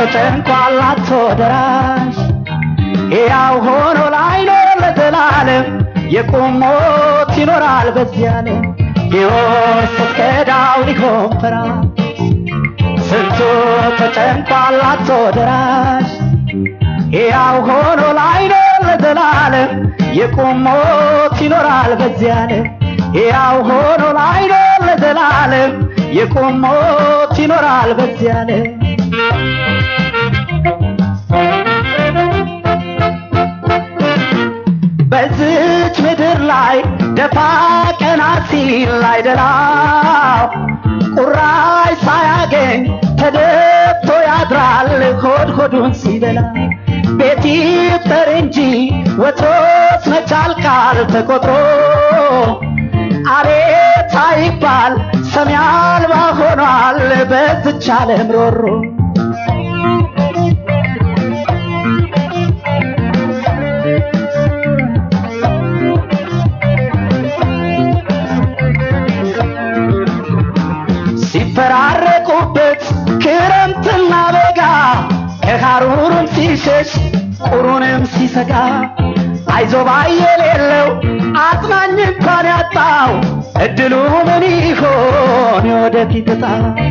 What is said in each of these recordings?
ተጨንቋል አጥቶ ደራሽ ሕያው ሆኖ ላይኖር ለዘላለም የቁም ሞት ይኖራል በዚህ ዓለም ሕይወት ስትከዳው ሊሆን ፈራሽ ስንቱ ተጨንቋል አጥቶ ደራሽ ሕያው ሆኖ ላይኖር ለዘላለም የቁም ሞት ይኖራል በዚህ ዓለም ሕያው ሆኖ ላይኖር ለዘላለም የቁም ሞት ይኖራል በዚህ ዓለም በዝች ምድር ላይ ደፋ ቀና ሲል አይደላው ቁራሽ ሳያገኝ ተደፍቶ ያድራል ሆድ ሆዱን ሲበላ ቤት ይፍጠር እንጂ ወትሮስ መቻል ቃል ተቆጥሮ አቤት አይባል ሰሚ አልባ ሆኗል በዝች ዓለም ሮሮ ሲፈራረቁበት ክረምትና በጋ ከሐሩሩም ሲሸሽ ቁሩንም ሲሰጋ አይዞባ የሌለው አጽናኝ እንኳን ያጣው እድሉ ምን ይሆን የወደፊት ዕጣ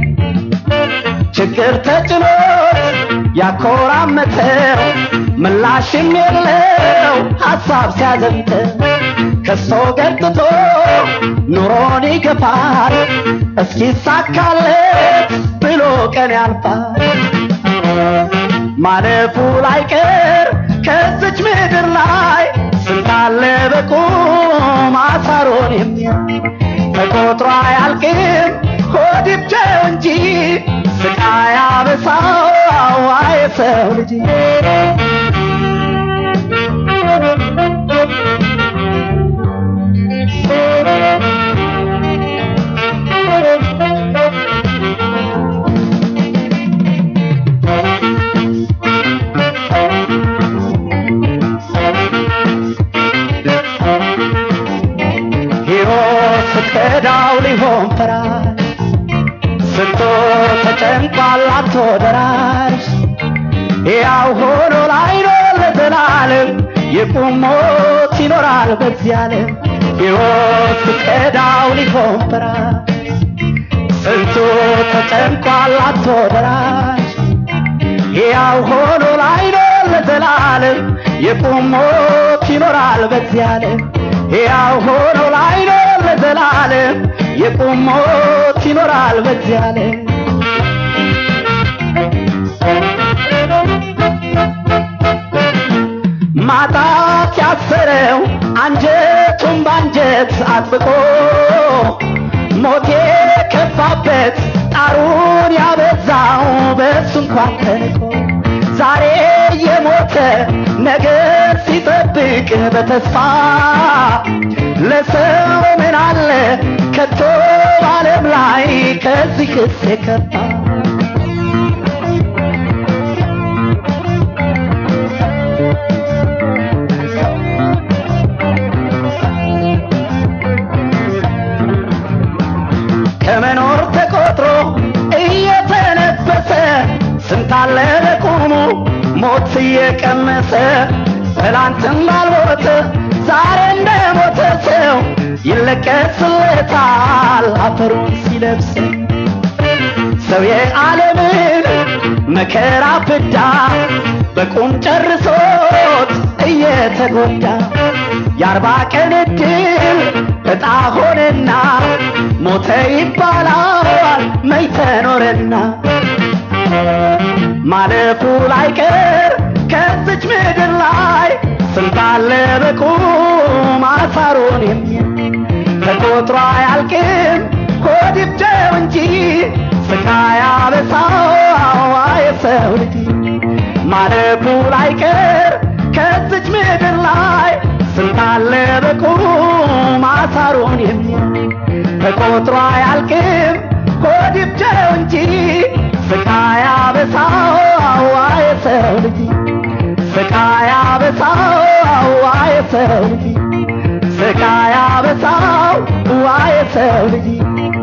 ችግር ተጭኖት ያኮራመተው ምላሽም የለው ሐሳብ ሲያዘምተው ከሶ ገጥቶ ኑሮን ይገፋል እስኪሳካለት ብሎ ቀን ያልፋል ማለፉ ላይቀር ከዚች ምድር ላይ ስንታለ በቁም አሳሮን የሚያይ ተቆጥሮ አያልቅም ሆድ ይብጀው እንጂ ስቃይ አበሳው የሰው ልጅ ሕይወት ስትከዳው ሊሆን ፈራሽ ስንቶ ተጨንቋል አጥቶ ደራሽ ሕያው ሆኖ ላይኖር ለዘላለም የቁም ሞት ይኖራል በዚህ ዓለም ሕይወት ስትከዳው ሊሆን ፈራሽ ስንቱ ተጨንቋል አጥቶ ደራሽ ሕያው ሆኖ ላይኖር ለዘላለም የቁም ሞት ይኖራል በዚህ ዓለም ሕያው ሆኖ ላይኖር ለዘላለም የቁም ሞት ይኖራል በዚህ ዓለም ማጣት ያሰረው አንጀቱን ባንጀት አጥብቆ ሞት የከፋበት ጣሩን ያበዛው በሱ እንኳን ተንቆ ዛሬ የሞተ ነገር ሲጠብቅ በተስፋ ለሰው ምን አለ ከቶ በዓለም ላይ ከዚህ ክስ የከፋ ከመኖር ተቆጥሮ እየተነበሰ ስንታለ ለቁሙ ሞት እየቀመሰ ትላንት እንዳልሞተ ዛሬ እንደሞተ ሰው ይለቀስለታል አፈሩን ሲለብስ ሰው የዓለምን መከራ ፍዳ በቁም ጨርሶት እየተጎዳ የአርባ ቀን እድል እጣ ሆነና ሞተ ይባላል መይተኖረና ማለፉ ላይቀር ከዚች ምድር ላይ ስንታለ በቁም አሳሩን የሚያይ ተቆጥሮ አያልቅም ሆድ ይብጀው እንጂ ስቃይ አበሳው የሰው ልጅ ማለፉ ላይቀር ከዚች ምድር ላይ ስንታለ በቁም አሳሩን የሚያይ ተቆጥሮ አያልቅም ሆድ ይብጀው እንጂ ስቃይ አበሳው የሰው ልጅ ስቃይ አበሳው የሰው ልጅ ስቃይ አበሳው የሰው ልጅ